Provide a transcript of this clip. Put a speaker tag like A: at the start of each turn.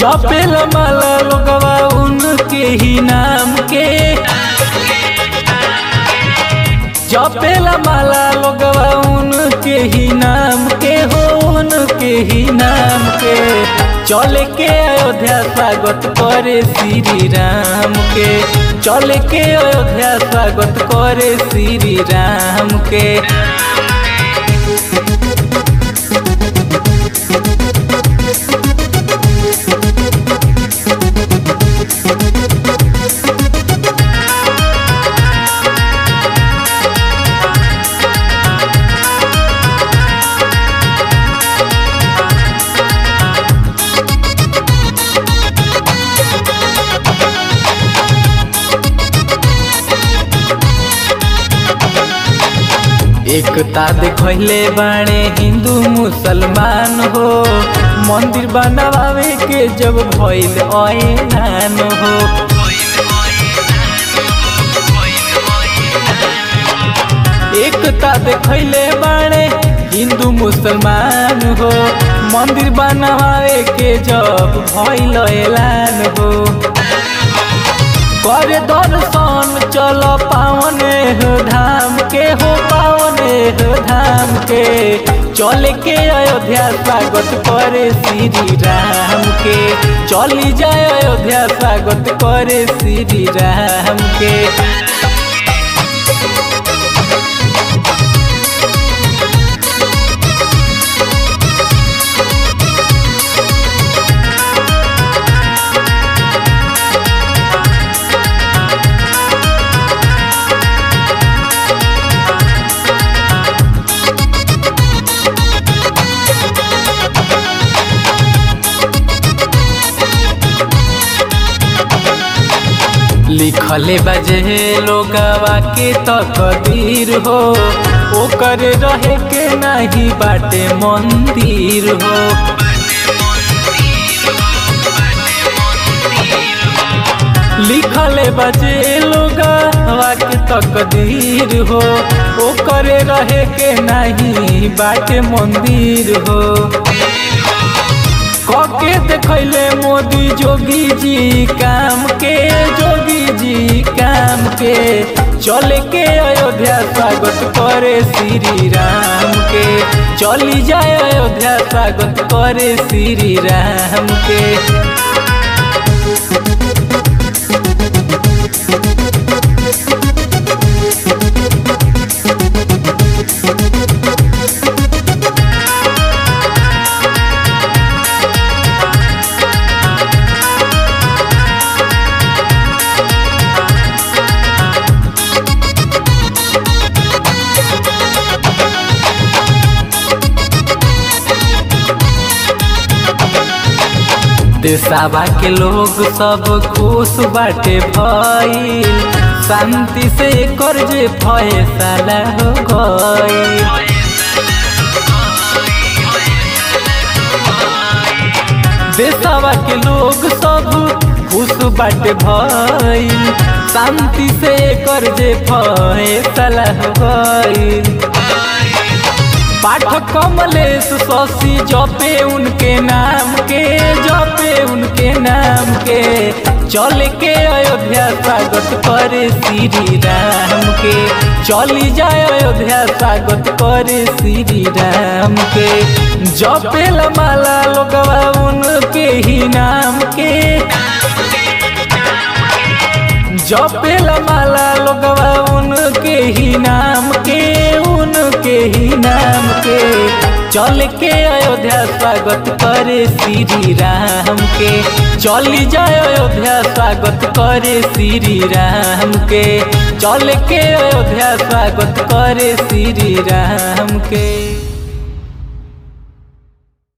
A: जपेल माला लोगवा उनके ही नाम के जपेला माला लोगवा उनके ही नाम के हो उनके ही नाम के चल के अयोध्या स्वागत करे श्री राम के चल के अयोध्या स्वागत करे श्री राम के एकता देखले बाणे हिंदू मुसलमान हो मंदिर बनवावे के जब भइल ऐलान हो एकता देखले बाणे हिंदू मुसलमान हो मंदिर बनवावे के जब भइल ऐलान हो करे दर्शन चल पावन हो धाम के हो पावन हो धाम के चल के अयोध्या स्वागत करे श्री राम के चली जाए अयोध्या स्वागत करे श्री राम के लिखले बजे लोगवा के तकदीर हो ओकर रहे के नहीं बाटे मंदिर हो लिखले बजे लोगवा के तकदीर हो ओकर रहे के नहीं बाटे मंदिर हो कके देखले मोदी जोगी जी काम के जोगी जी काम के चल के अयोध्या स्वागत करे श्री राम के चली जाए अयोध्या स्वागत करे श्री राम के देसावा के लोग सब खुश बाटे भइल शांति से कर्ज फैसला हो गई देसावा के लोग सब खुश बाटे भइल शांति से कर्ज फैसला हो गई पाठक कमलेश शशि जपे उनके नाम के जपे उनके नाम के चल के अयोध्या स्वागत करे श्री राम के चली जाए अयोध्या स्वागत करे श्री राम के जपे माला लोगवा उनके ही नाम के जपेला माला लोगवा उनके ही नाम के उनके ही नाम के चल के अयोध्या स्वागत करे श्री राम के चली जाए अयोध्या स्वागत करे श्री राम के चल के अयोध्या स्वागत करे श्री राम के